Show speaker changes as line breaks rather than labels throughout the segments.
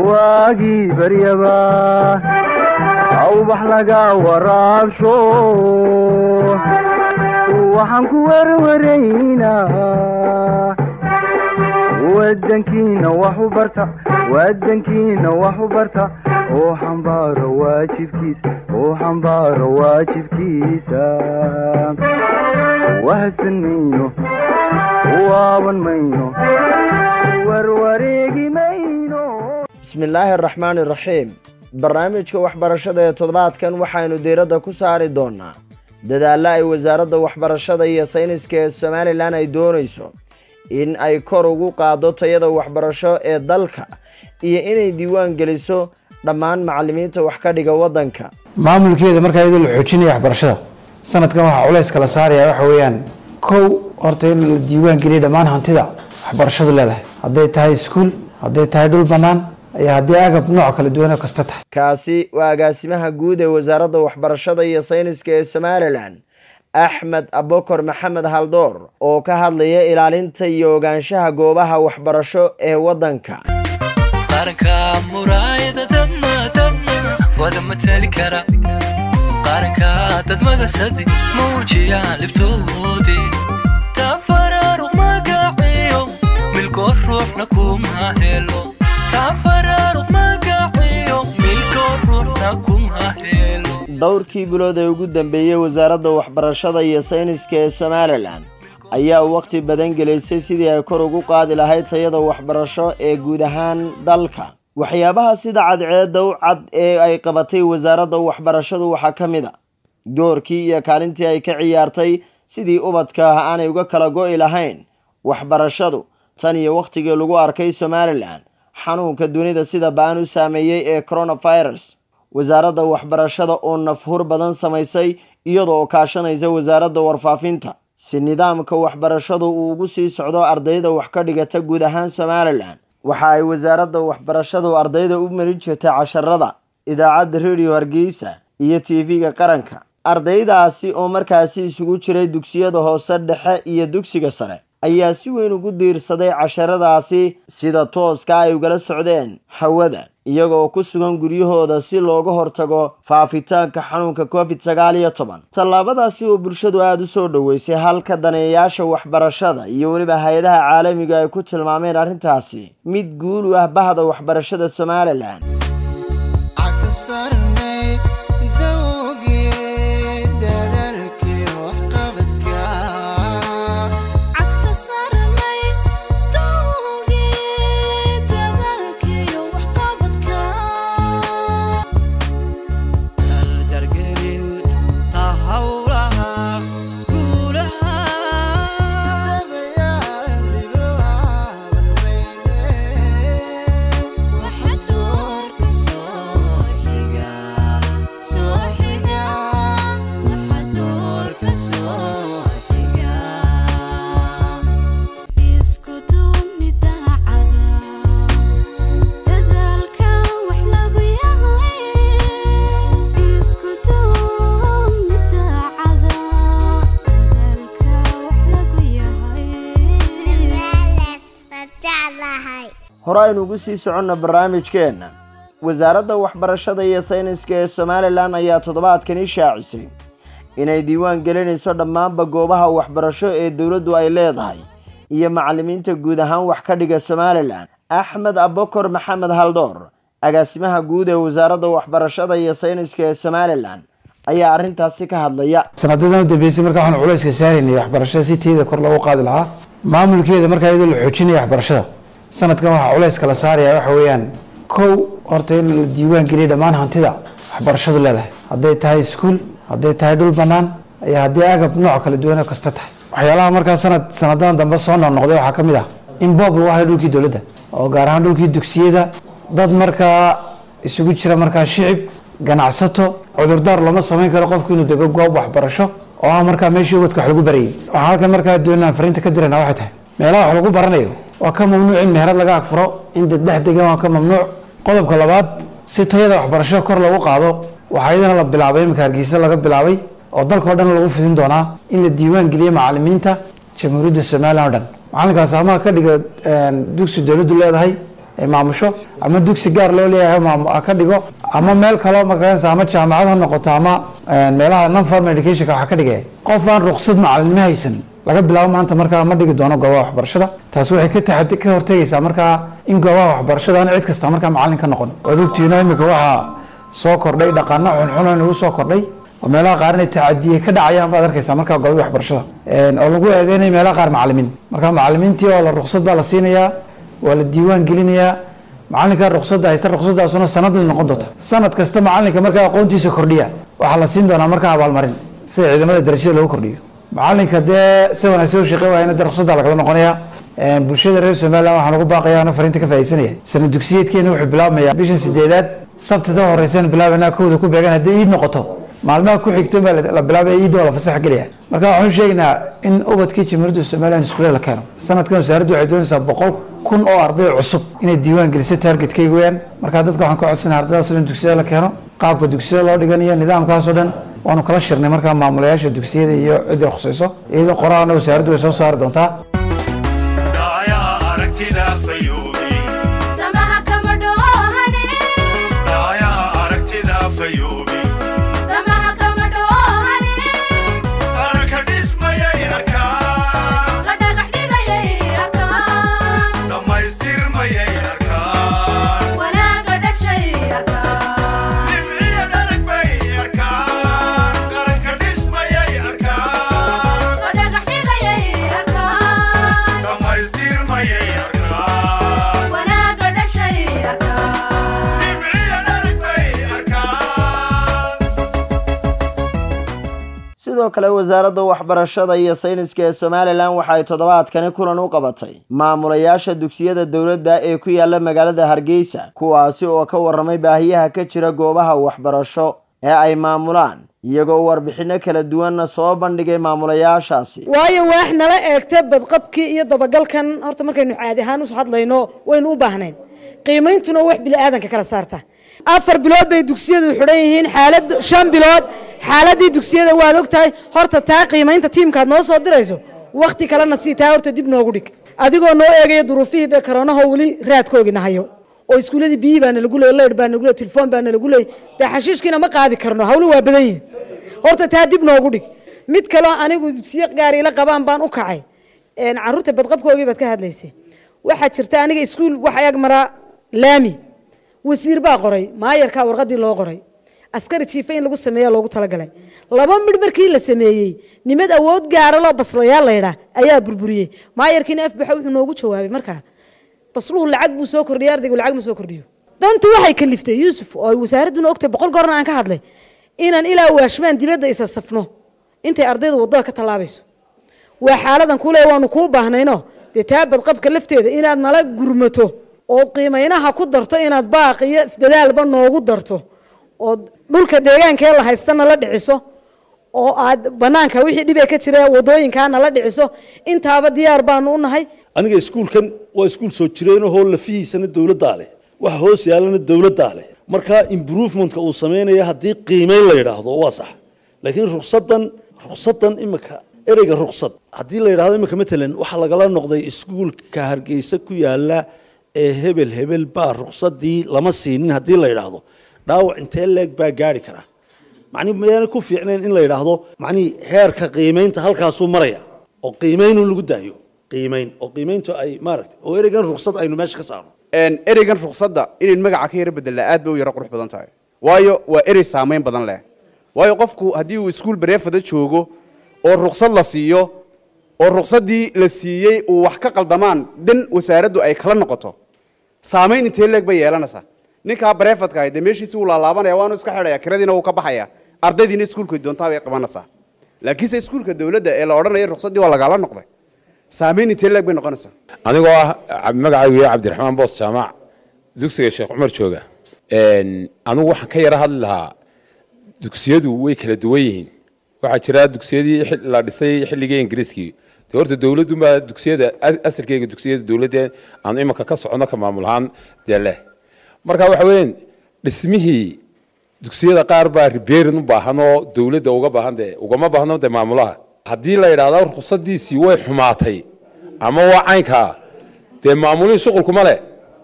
waagii baryaba awbax laga waraabsho waxaan ku werwaraynaa wadankiina wax u barta wadankiina wax u barta oo xambaaro waajibkiisa oo xambaaro waajibkiisa wahadsan mayno waaban mayno warwareegi mayno
bismi illaahi araxmaani iraxiim barnaamijka waxbarashada ee toddobaadkan waxaynu diiradda ku saari doonaa dadaalla ay wasaaradda waxbarashada iyo sayniska ee somalilan ay doonayso in ay kor ugu qaado tayada waxbarasho ee dalka iyo inay diiwaan geliso dhammaan macallimiinta wax ka dhiga waddanka
maamulkeeda markaa iyadoo la xoojinaya waxbarashada sanadkan waxaa culays kala saaraya waxa weeyaan kow horta in la diiwaan geliya dhammaan hantida waxbarashadu leedahay hadday tahay iskuul hadday tahay dhul bannaan iyo haddii agab nooc kala duwan oo kasta tahay
kaasi waa agaasimaha guud ee wasaaradda waxbarashada iyo sayniska ee somalilan axmed abokor maxamed haldoor oo ka hadlaya ilaalinta iyo ogaanshaha goobaha waxbarasho ee waddanka
qaranka muraayada dadna dadna wada matali kara qaranka dad magasadi muujiya libtoodii tafaraaruq magaciyo milkoo ruuxna kuma helo tafaraaruq magaciyo milkoo ruuxna kuma helo
dhowrkii bilood ee ugu dambeeyey wasaaradda waxbarashada iyo sayniska ee somalilan ayaa waqti badan gelaysay sidii ay kor ugu qaadi lahayd tayada waxbarasho ee guud ahaan dalka waxyaabaha sida cadceedda u cad ee ay qabatay wasaaradda waxbarashadu waxaa ka mid a doorkii iyo kaalintii ay ka ciyaartay sidii ubadka ah aanay uga kala go'i lahayn waxbarashadu tan iyo wakhtigii lagu arkay somalilan xanuunka dunida sida baan u saameeyey ee coronavirus wasaaradda waxbarashada oo nafhur badan samaysay iyadoo kaashanaysa wasaaradda warfaafinta si nidaamka waxbarashadu uu ugu sii socdo ardayda wax ka dhigata guud ahaan somalilan waxa ay wasaaradda waxbarashadu ardayda u marin jirtay casharada idaacadda rediyo hargeysa iyo tv-ga qaranka ardaydaasi oo markaasi isugu jiray dugsiyada hoose dhexe iyo dugsiga sare ayaa si weyn ugu diirsaday casharadaasi sida tooska ay ugala socdeen hawada iyagoo ku sugan guryahooda si looga hortago faafitaanka xanuunka covid sagaal iyo toban tallaabadaasi oo bulshadu aada u soo dhoweysay halka daneeyayaasha waxbarashada iyo weliba hay-adaha caalamiga ay ku tilmaameen arrintaasi mid guul u ah bahda waxbarashada somalilan hore aynu ugu sii soconna barnaamijkeenna wasaaradda waxbarashada iyo sayniska ee somalilan ayaa toddobaadkani shaacisay inay diiwaan gelinayso dhammaanba goobaha waxbarasho ee dowladdu ay leedahay iyo macallimiinta guud ahaan wax ka dhiga somalilan axmed abokor maxamed haldoor agaasimaha guud ee wasaaradda waxbarashada iyo sayniska ee somalilan ayaa arrintaasi ka hadlaya
sanadadan u dambeysay markaa waxaanu culayska saaraynay waxbarashada si tayada kor loogu qaadi lahaa maamulkeeda markaa iyadoo la xoojinaya waxbarashada sanadkan waxaa culays kala saaraya waxa weeyaan kow horta in la diiwaan geliya dhammaan hantida waxbarashadu leedahay hadday tahay iskuul hadday tahay dhul bannaan iyo haddii agab nooc kala duwan oo kasta tahay waxyaalaha markaa sanad sanadadan dambe soo noqnoqday waxaa ka mid ah in boob lagu hayo dhulkii dowladda oo gaar ahaan dhulkii dugsiyada dad markaa isugu jira markaa shicib ganacsato cudurdaar looma samayn karo qofku inuu dego goob waxbarasho oo ah markaa meeshii ubadka wax lagu barayay waxaan halkan markaa doonaan fariinta ka dirana waxay tahay meelaha wax lagu baranayo waa ka mamnuuc in meherad laga agfuro in dad dhex degan waa ka mamnuuc qodobka labaad si tayada waxbarashada kor loogu qaado waxaa iyadana la bilaabay iminka hargeysa laga bilaabay oo dalkao dhan lagu fidin doonaa in la diiwaan geliyo macalimiinta jamhuuriyadda somalilan o dhan macalinkaas amaha ka dhiga dugsi dowladdu leedahay ay maamusho ama dugsi gaar loo leeyahay maam- ha ka dhigo ama meel kaloo magaranaysa ama jaamacad ha noqoto ama een, meelaha non formal educationka waxa ka dhigaya qof aan ruqsad macalinimo haysan laga bilaabo maanta markaa ma dhigi doono goobaha waxbarashada taasi waxay ka taxadi ka hortegaysaa markaa in goobaha waxbarashada aan cid kasta markaa macalin ka noqon waad ogtihiin imika waxaa soo kordhay dhaqano xunxun nagu soo kordhay oo meelaha qaar inay tacadiye ka dhacayaan baad arkaysaa markaa goobaha waxbarashada Een, oo lagu eedeynaya meelaha qaar macalimiin marka macalimiintii oo la ruqsad baa la siinayaa waa la diiwaan gelinayaa macalinka ruqsadda haysta ruqsaddaasuna sanadla noqon doonta sanad kasta macalinka markaa aqoontiisa kordhiya waxaa la siin doonaa markaa abaalmarin sida ciidamada darajada loogu kordhiyo macalinka dee si wanaagsan u shaqey waayana dee ruqsadda lagala noqonaya Een, bulshada reer somaliland waxaan ugu baaqaya ana fariinta ka faaidsanaya sana dugsiyeedkeena wuxuu bilaabmaya bishan sideedaad sabtida horeysan bilaabanaa kowda ku beegan haddii iid noqoto maalmaha ku xigto baa la- la bilaabaya iidda oo la fasax gelaya marka waxaan u sheegaynaa in ubadkii jamhuuriyadda somaliland iskuule la keeno sanadkan wasaaraddu waxay doonaysaa boqol kun oo arday cusub inay diiwaan gelisay targetkayga weyaan marka dadka waxaan ka codsanaya ardaydaas in dugsiyada la keeno qaabka dugsiyada loo dhiganayo nidaamkaasoo dhan waanu kala shirnay markaa maamulayaasha dugsiyada iyo cidda khusayso iyadoo qoraalna wasaaraddu way soo saari doontaa
dhaayaha aragtida fayoobi
samaha kama dhoohane
dhaayaha aragtida fayoobi
samaha kama dhoohane
qaranka dhismayay arkaan
la dhagax dhigayay arkaan
dhammaystirmayay arkaan
wanaaga dhashay arkaan
dhibciya dharag bay arkaan qaranka dhismayay arkaan
la dhagax dhigayay arkaan
dhammaystirmayay arkaan
wanaaga dhashay arkaan
dhibciya dharag bay arkaan
sidoo kale wasaaradda waxbarashada iyo sayniska ee somalilan waxa ay toddobaadkani kulan u qabatay maamulayaasha dugsiyada dowladda ee ku yaala magaalada hargeysa kuwaasi oo ka warramay baahiyaha ka jira goobaha waxbarasho ee ay maamulaan iyagoo warbixinno kala duwanna soo bandhigay maamulayaashaasi
waayo waax nala eegta badqabkii iyo dabagalkan horta markaynu caadi ahaan us hadlayno waynu u baahnayn qiimeyntuna wax bili-aadanka kala saarta afar bilood bay dugsiyadu xidhan yihiin xaalad shan bilood xaaladii dugsiyada waad ogtahay horta taa qiimeynta tiimkaad noo soo dirayso wakti kalena sii taa horta dib noogu dhig adigoo noo eegaya duruufihii dee karoonahoo weli raadkoogii nahayo oo iskuuladii biyi baana lagu leey leydh baana lagu leey telefoon baana lagu leey dee xashiishkiina ma qaadi karno hawlu waa badan yihin horta taa dib noogu dhig mid kaloo anigu dugsiyo gaar ila qabaan baan u kacay een, carruurta badqabkoogii baad ka hadlaysay waxaa jirta aniga iskuul waxa ag maraa laami wasiir baa qoray maayarkaa warqadii loo qoray askari jiifa in lagu sameeya loogu talagalay laba midh markii la sameeyey nimad awood gaara loo baslayaal laydhaa ayaa burburiyey maayarkiina afbaxa wuxuu noogu jawaabay markaa basluhu lacag buu soo kordhiyay ardaygu lacag ma soo kordhiyo dantu waxay kaliftay yuusuf oo ay wasaaradduna ogtahay boqol goorna aan ka hadlay inaan ilaa waashmaan dibadda isa safno intay ardayda waddada ka tallaabayso waa xaaladan kule waanu kuu baahnayno dee taa badqabka lafteeda inaad nala gurmato ood qiimaynaha ku darto inaad baaq iyo dadaalba noogu darto ood dhulka deegaankee la haystana la dhiciso oo aad banaanka wixii dhibee ka jira wadooyinkaana la dhiciso intaaba diyaar baanu u nahay
aniga iskuulkan waa iskuul soo jireenahoo lafihiisana dowladdaa leh waxa hoos yaalana dowladdaa leh marka improvementka uu sameynaya haddii qiimeyn la yidhaahdo waa sax laakiin ruksadan ruksadan imika ereyga ruksad haddii la yidhahdo imika matalan waxaa lagala noqday iskuulka hargeysa ku yaala ee hebel hebel baa ruksadii lama siinin haddii la yidhaahdo dhaawac intee leeg baa gaari kara macnihi mayaana ku fiicnayn in la yidhaahdo macnihi heerka qiimeynta halkaasuu maraya oo qiimeynun lagu daayo qiimeyn oo qiimeyntu ay maaragtay oo ereygan ruksad aynu meesha ka saarno
Een, ereygan ruqsadda inayn magaca ka yara bedelaa aad bay u yaro qurux badan tahay waayo waa erey saameyn badan leh waayo qofku haddii uu iskuul bareefada joogo oo ruqsad la siiyo oo ruqsaddii la siiyey uu wax ka qaldamaan dan wasaaraddu ay kala noqoto saameyn intee leeg bay yeelanaysaa ninkaa bareefadka ahay dee meeshiisi wuu laalaabanaya waanu iska xidhaya kiradiina wuu ka baxaya ardaydiina iskuulkay doontaa bay qabanaysaa laakiinse iskuulka dowladda ee la odhanaya ruqsaddii waa lagaala noqday saameyn intee leeg bay noqonaysaa
anigoo ah cab- magacaygu yahay cabdiraxmaan boos jaamac dugsiga sheekh cumar jooga Een, anigu waxaan ka yara hadli lahaa dugsiyadu way kala duwan yihiin waxaa jira dugsiyadii xil- la dhisay xilligii ingiriiskii de horta dowladunbaa dugsiyada as- asalkeyga dugsiyada dowladda aan imanka ka socono ka maamul ahaan dee leh marka waxa weeyaan dhismihii dugsiyada qaar baa ribeerin u baahan oo dowladda uga baahan dee ugama baahno dee maamulaha haddii la yidhaahdo ruqsadiisii way xumaatay ama waa caynkaa dee maamulihii shuqulkuma leh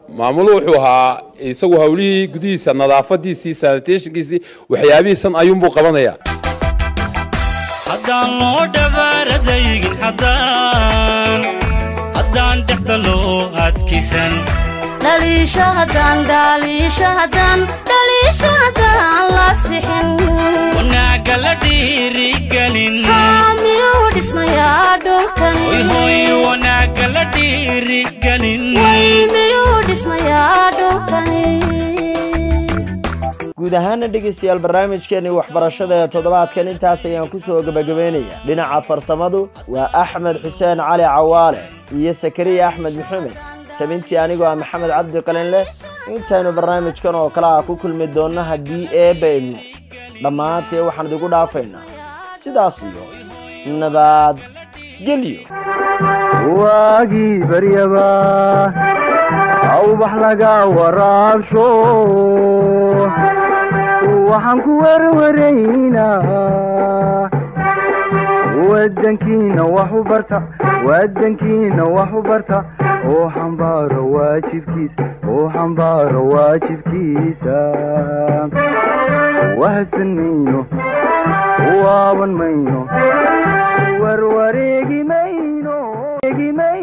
maamulu wuxuu ahaa isagu hawlihii gudihiisa nadaafadiisii sanitationkiisii waxyaabihiisan ayuunbuu qabanayaa
haddaan loo dhabaaradaygin haddaan haddaan dhexda loo adkisan
dhaliisho haddaan dhaliisho haddaan dhaliisho haddaan la sixin
wanaagga la dhiirigelin
Haa, miyuu dhismayaa dhulkani
hoy hoy wanaagga la dhiirigelin
way miyuu dhismayaa dhulkani
guud ahaana dhegaystayaal barnaamijkeenii waxbarashada ee toddobaadkan intaas ayaan ku soo gebagabaynayaa dhinaca farsamadu waa axmed xuseen cali cawaale iyo sakariya axmed maxamed tabintii anigoo ah maxamed cabdi qalin leh intaynu barnaamijkan oo kale ah ku kulmi doonno haddii eebba idmo dhammaantee waxaan idigu dhaafaynaa sidaas iyo nabad gelyo
waagii baryaba awbax laga waraabsho waxaan ku werwaraynaa wadankiina wax u barta wadankiina wax u barta oo xambaaro waajibkiisa oo xambaaro waajibkiisa wahadsan mayno waaban mayno warwareegi mayno